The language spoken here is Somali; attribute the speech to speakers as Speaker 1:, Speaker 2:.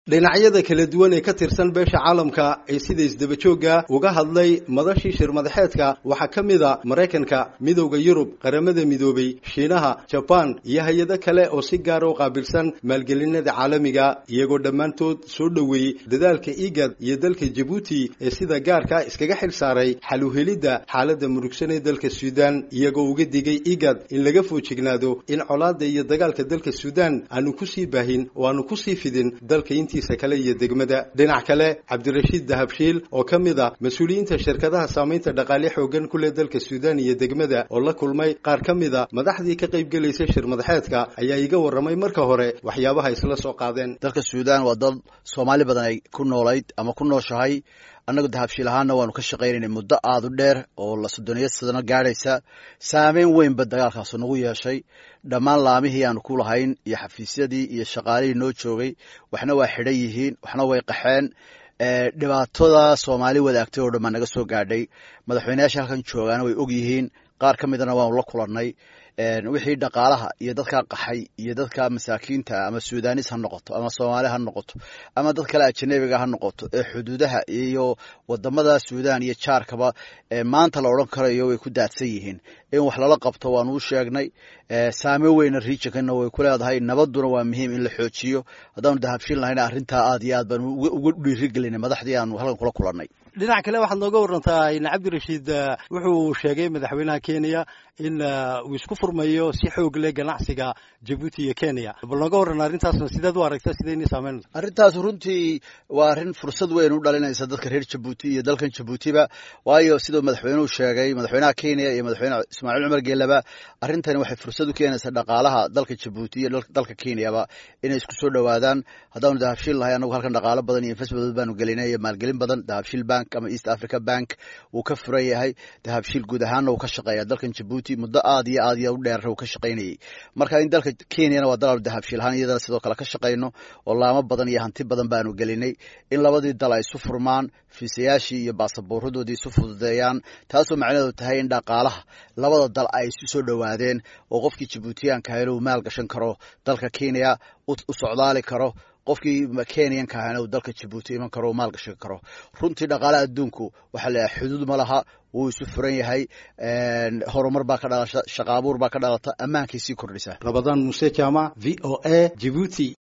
Speaker 1: dhinacyada kala duwan ee ka tirsan beesha caalamka ee sida isdabajooga uga hadlay madashii shir madaxeedka waxaa ka mid a maraykanka midowda yurub qaramada midoobay shiinaha jabaan iyo hay-ado kale oo si gaara u qaabilsan maalgelinada caalamiga iyagoo dhammaantood soo dhoweeyey dadaalka igad iyo dalka jabuuti ee sida gaarka iskaga xil saaray xal u helidda xaaladda murugsan ee dalka suudaan iyagoo uga digay igad in laga foojignaado in colaada iyo dagaalka dalka suudaan aanu kusii baahin oo aanu kusii fidin dalka kale iyo degmada dhinac kale cabdirashiid dahabshiil oo ka mid a mas-uuliyiinta shirkadaha saamaynta dhaqaale xoogan ku leh dalka suudaan iyo degmada oo la kulmay qaar ka mid a madaxdii ka qayb gelaysa shir madaxeedka ayaa iga warramay marka hore waxyaabaha isla soo qaadeen
Speaker 2: dalka suudaan waa dal soomaali badan ay ku noolayd ama ku nooshahay annagu dahabshiil ahaana waanu ka shaqaynaynay muddo aada u dheer oo la soddoniyo sadano gaadhaysa saameyn weynba dagaalkaasu nagu yeeshay dhammaan laamihii aanu ku lahayn iyo xafiisyadii iyo shaqaalihii noo joogay waxna waa xidhan yihiin waxna way qaxeen dhibaatada soomaali wadaagtay oo dhan baa naga soo gaadhay madaxweyneyaasha halkan joogaana way og yihiin qaar ka midana waanu la kulannay wixii dhaqaalaha iyo dadkaa qaxay iyo dadka masaakiinta ama sudanis ha noqoto ama soomaali ha noqoto ama dad kale ajanabiga ha noqoto ee xuduudaha iyo wadamada suudaan iyo jaarkaba maanta la odhan karayo way ku daadsan yihiin in wax lala qabto waanu u sheegnay saameyn weyna riijankana way ku leedahay nabaduna waa muhiim in la xoojiyo haddaanu dahabshin lahayna arrintaa aad iyo aad baanu uga dhiirigelinay madaxdii aanu halkan kula kulannay
Speaker 1: dhinac kale waxaad nooga warantaa in cabdirashiid wuxuu sheegay madaxweynaha kenya in uu isku furmayo si xoog leh ganacsiga jabuuti iyo kenya bal nooga warran arrintaasna sideed u aragta sidaynii saameynaysa
Speaker 2: arrintaas runtii waa arrin fursad weyn u dhalinaysa dadka reer jabuuti iyo dalkan jabuutiba waayo siduu madaxweynuhu sheegay madaxweynaha kenya iyo madaxweyne ismaaciil cumar geelaba arrintani waxay fursad u keenaysaa dhaqaalaha dalka jabuuti iyo dalka kenyaba inay isku soo dhowaadaan haddaanu dahabshiil lahay anagu halkan dhaqaalo badan iyo investment baanu gelinay iyo maalgelin badan dahabshiil bank ama east africa bank wuu ka furan yahay dahabshiil guud ahaanna wuu ka shaqeeya dalkan jabuuti muddo aad iyo aad iyo u dheer wuu ka shaqaynayay marka in dalka kenyana waa dalaal dahabshiil ahaan iyadana sidoo kale ka shaqayno oo laamo badan iyo hanti badan baanu gelinay in labadii dal ay isu furmaan fiisayaashii iyo baasaboorradoodii isu fududeeyaan taasoo macnaheedu tahay in dhaqaalaha labada dal ay isu soo dhowaadeen oo qofkii jabuutiyaanka ahayna uu maal gashan karo dalka kenya u socdaali karo qofkii kenyanka ahayna uu dalka jabuuti iman karo u maal gashan karo runtii dhaqaalaha adduunku waxaa la yahay xuduud ma laha wuu isu furan yahay horumar baa ka dhalasha shaqaabuur baa ka dhalata ammaankay sii kordhisa
Speaker 1: rabadaan muuse jaamac v o a jibuuti